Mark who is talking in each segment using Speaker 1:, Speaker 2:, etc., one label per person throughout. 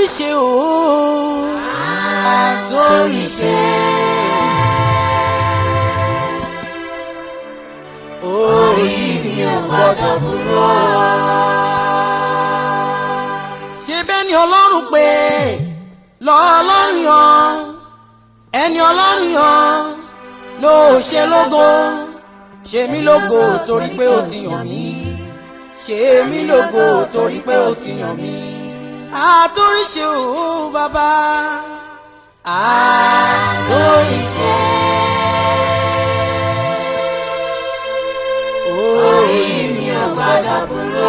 Speaker 1: àtòríṣe o àtòríṣe. orí mi ò gbọ́dọ̀ burú. ṣé bẹ́ẹ̀ ni ọlọ́run pé lọ́ọ́lọ́run yan ẹni ọlọ́run yan ló ṣe lógo ṣe mí lógo torí pé ó ti yàn mí ṣe mí lógo torí pé ó ti yàn mí àtòríṣe o bàbá àtòríṣe. orí mi ò gbọ́dọ̀ burú.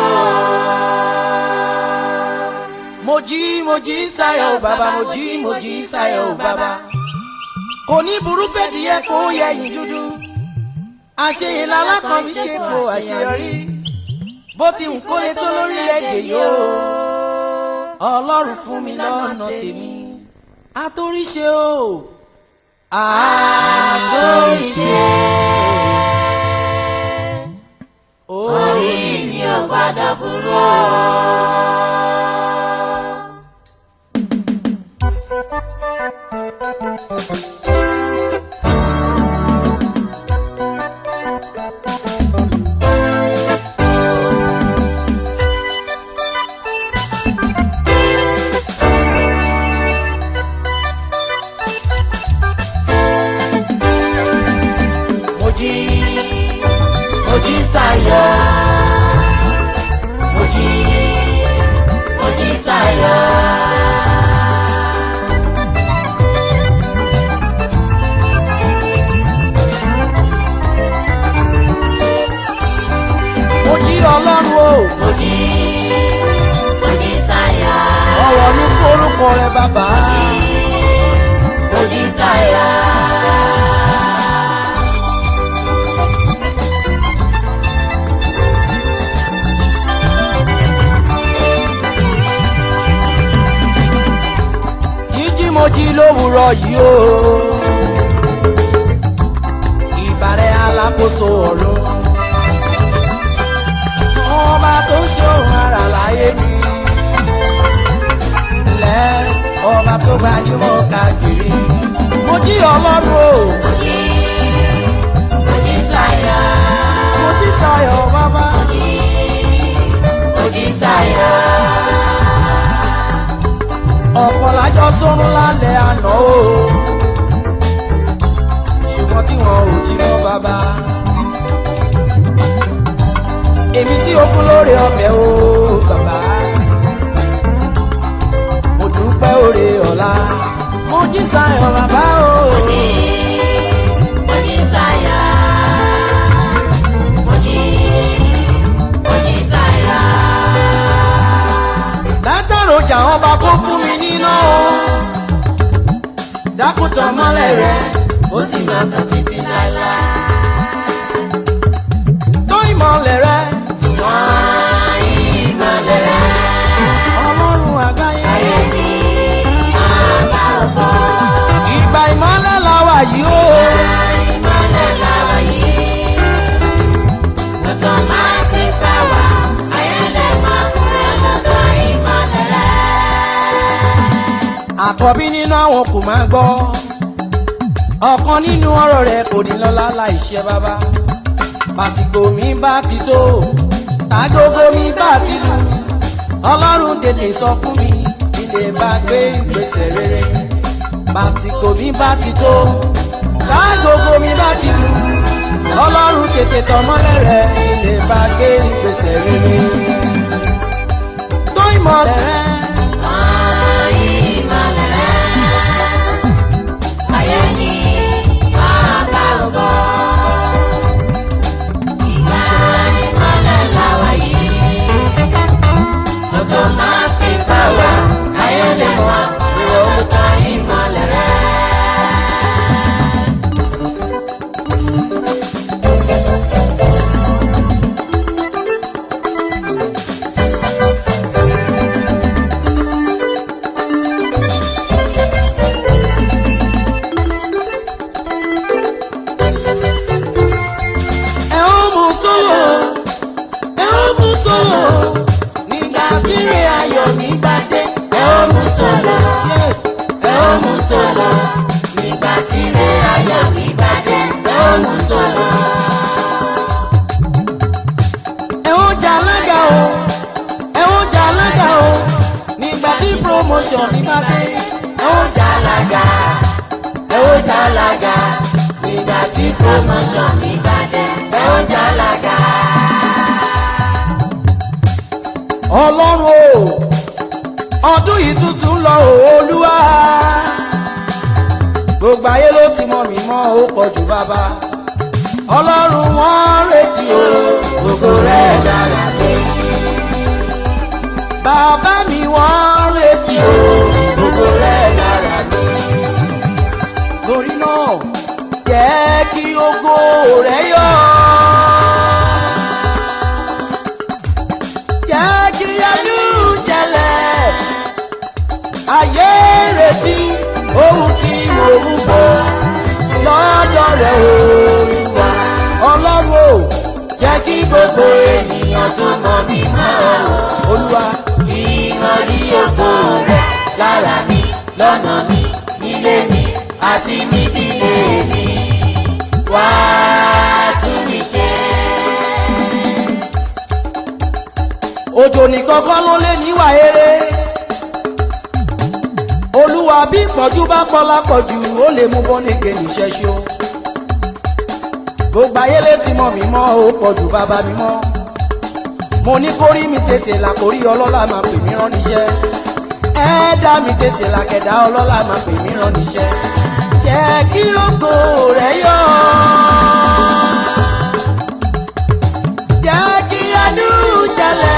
Speaker 1: mo jí mo jí sáyọ̀ o bàbá mo jí mo jí sáyọ̀ o bàbá kò ní burú fẹ́díẹ̀ kó yẹ̀yìn dúdú àṣeyìn lálákan mi ṣe po àṣeyọrí bó ti ń kólé tó lórílẹ̀‐èdè yóò ọlọ́run fún mi lọ́nà tèmi àtòríṣe o àtòríṣe orí mi ò gbọ́dọ̀ burú. mo jí mo jí sáyọ̀ mo jí mo jí sáyọ̀. mo jí ọlọ́run o
Speaker 2: mo jí mo jí sáyà
Speaker 1: ọ̀rọ̀ ní kórúkọ rẹ bàbá
Speaker 2: mo jí sáyà.
Speaker 1: jíjí mo jí lówùúrọ̀ yìí o ìbàrẹ̀ alákòóso ọ̀run ọba tó ṣòro ara láyé mi lẹ́ ọba tó gbajúmọ̀ káàkiri mo jí ọlọ́run o
Speaker 2: mo jí mo jí sáyà
Speaker 1: mo jí sayọ̀ bàbá
Speaker 2: mo jí sáyà.
Speaker 1: ọ̀pọ̀ lájọ sórun lálẹ́ àná o ṣùgbọ́n tí wọn ò jí mọ́ bàbá èmi tí o fún lóore ọbẹ̀ o bàbá mo dúpẹ́ oore ọ̀la mo jí sayọ̀ bàbá o
Speaker 2: mo jí sáyà mo jí mo jí sáyà.
Speaker 1: látàrọjà ọba kó fún mi níná o dákútàn mọ́lẹ̀ rẹ̀ ó sì máa tàn títí láéláé tó ìmọ̀lẹ̀ rẹ̀
Speaker 2: Wọ́n ìmọ̀lẹ̀ rẹ̀
Speaker 1: ọlọ́run àgbáyé.
Speaker 2: ayé mi bàbá ògo.
Speaker 1: ìgbà ìmọ̀lẹ̀ la wà yìí o.
Speaker 2: Ìmọ̀lẹ̀ làwọ̀ yìí. Tuntun máa ti fẹ́ wá. Ayẹlẹ̀ máa kúrẹ́ lọ́dọ̀ ìmọ̀lẹ̀ rẹ̀.
Speaker 1: àkọ́bí nínú àwọn kò máa gbọ́. ọ̀kan nínú ọ̀rọ̀ rẹ̀ kò ní lọ́lá láìṣẹ́ bàbá. pàṣípò mi bá ti tó tágógó mi bá ti lù. ọlọ́run tètè sọ fún mi ilé bá gbé ìgbésẹ̀ rere. pàṣípò mi bá ti tó tágógó mi bá ti lù. ọlọ́run tètè tọmọ́lẹ̀ rẹ̀ ilé bá gbé ìgbésẹ̀ rere. tó ìmọ̀lẹ̀ rẹ̀.
Speaker 2: Wọ́n ìmọ̀lẹ̀ rẹ̀. Ayé mi bàbá ògo. Ìgbà ìmọ̀lẹ̀ làwọ̀ yìí. Tuntun máa ti fẹ́ wá. Ayẹlẹ̀ máa kúrẹ́ lọ́dọ̀ ìmọ̀lẹ̀ rẹ̀.
Speaker 1: ẹ ó mú sólò ẹ ó mú sólò nígbà tíre ayọ̀ mi bá dé ẹ ó mú
Speaker 2: sọ̀lọ̀ ẹ ó mú sọ̀lọ̀ nígbà tí ilé ayọ̀ mi bá dé ẹ ó mú sọ̀lọ̀.
Speaker 1: ẹ ó jà alága o ẹ ó jà alága o nígbà tí promotion mi bá dé
Speaker 2: ẹ ó jàlága ẹ ó jàlága nígbà tí promotion mi bá dé ẹ ó jàlága.
Speaker 1: ọlọ́run o ọdún yìí tuntun lọ o olúwa gbogbo ayé ló ti mọ mi mọ́ ó pọ̀ jù bàbá ọlọ́run wọ́n retí o
Speaker 2: gbogbo rẹ̀ dára lé
Speaker 1: bàbá mi wọ́n retí o
Speaker 2: gbogbo rẹ̀ dára lé
Speaker 1: lórí náà jẹ́ kí ògo rẹ̀ yọ. jẹ́ kí ẹnu ṣẹlẹ̀ ayé retí ohun tí mo ń bọ̀ lọ́dọ̀ rẹ̀ olúwa ọlọ́run o jẹ́ kí gbogbo
Speaker 2: ènìyàn tó mọ̀ mí mọ́
Speaker 1: olúwa
Speaker 2: kí wọ́n rí ògo rẹ̀ lára mi lọ́nà mi nílé mi àti nídìílé mi wá tún mi ṣe.
Speaker 1: òjò nìkan kọ́ ló lé níwà eré olúwa bí ìpọ́njú bá pọ̀ lápọ̀jù ó lè mú bọ́nìkè níṣẹ́ ṣó gbogbo ayé létí mọ́ mi mọ́ ó pọ̀jù bàbá mi mọ́ mo ní kórí mi tètè là kórí ọlọ́lá máa pè mí rán níṣẹ́ ẹ̀ẹ́dá mi tètè là kẹ̀dá ọlọ́lá máa pè mí rán níṣẹ́ jẹ́ kí ògo rẹ̀ yọ jẹ́ kí adùn ṣẹlẹ̀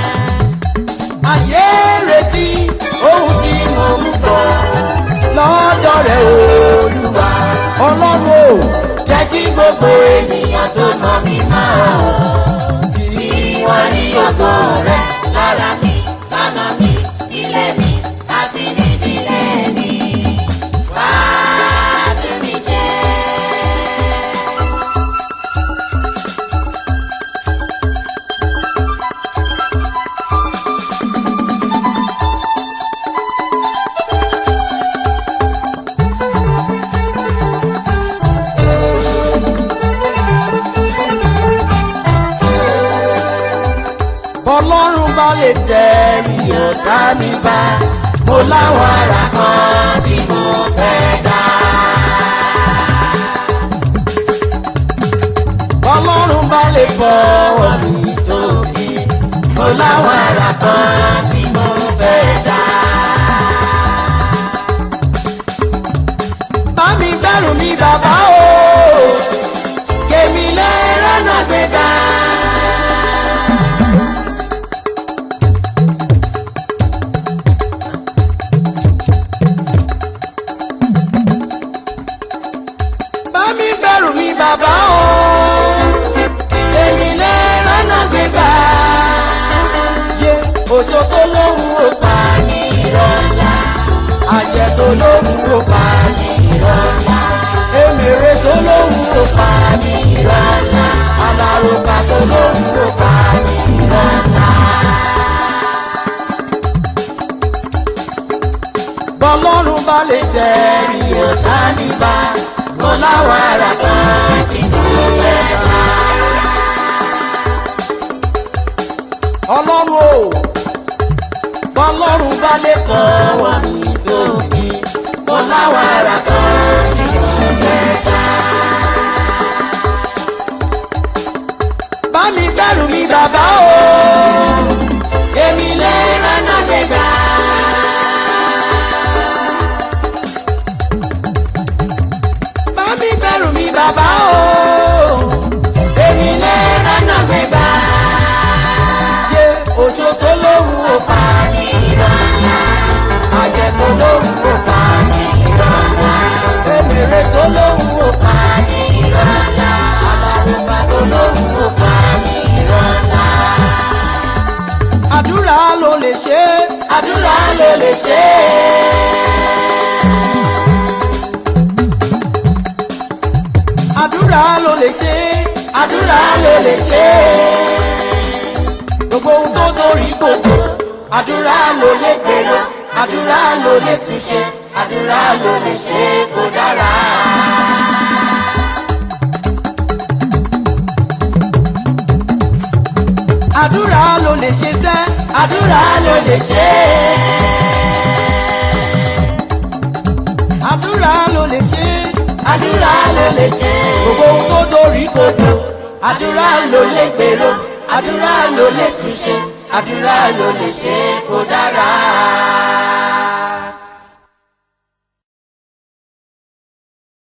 Speaker 1: ayé retí ohun tí mo mú bọ̀ lọ́dọ̀ rẹ̀ olúwa ọlọ́run o
Speaker 2: jẹ́ kí gbogbo ènìyàn tó mọ̀ mí mọ́ kí wọ́n rí ògo rẹ̀ lára mi lọ́nà mi nílé mi àti nídìílé mi wá tún mi ṣe.
Speaker 1: bọ́lọ́run bá lè tẹ̀rí ọ̀tá mi bá
Speaker 2: mo láwọn ara kan tí mo fẹ́ dá.
Speaker 1: bọ́lọ́run bá lè fọwọ́ mi
Speaker 2: sókè mo láwọn ara kan tí mo fẹ́ dá.
Speaker 1: bá mi bẹ̀rù mi bàbá o kèmí lè rọ́nà gbéga. bá mi bẹ̀rù mi bàbá o kèmí lè rọ́nà gbéga. yé oṣó tó lóhùn ó pa ní ìrọ̀lá àjẹ́ tó lóhùn ó pa ní ìrọ̀lá èmèrè tó lóhùn ó pa ní ìrọ̀lá alárùkà tó lóhùn ó pa ní ìrọ̀lá. bọ́lọ́run bá lè tẹ̀rí ọ̀tá níbà mo láwọn ará kan tí mo fẹ́ dá. ọlọ́run o bọ́lọ́run bá lè fọwọ́ mi sókè mo láwọn ará kan tí mo fẹ́ dá. bá mi gbẹ́rù mi bàbá o èmi lè rànà gbẹ̀gbà. bá mi gbẹ́rù mi bàbá o èmi lè rànà gbẹ̀gbà. yé oṣó tó lóhùn ó pa ní ìrọ̀lá àjẹ́ tó lóhùn ó pa ní ìrọ̀lá èmèrè tó lóhùn ó pa ní ìrọ̀lá alárùbá tó lóhùn ó pa ní ìrọ̀lá. àdúrà ló lè ṣe àdúrà ló lè ṣe. àdúrà ló lè ṣe àdúrà ló lè ṣe. gbogbo ohun tó torí kòkò àdúrà ló lè gbèrò
Speaker 2: àdúrà ló lè túnṣe àdúrà ló lè ṣe kó dára.
Speaker 1: àdúrà ló lè ṣe sẹ́
Speaker 2: àdúrà ló lè ṣe
Speaker 1: àdúrà ló lè ṣe
Speaker 2: àdúrà ló lè ṣe
Speaker 1: gbogbo ohun tó dorí kodò
Speaker 2: àdúrà ló lè gbèrò àdúrà ló lè túnṣe àdúrà ló lè ṣe kó dára.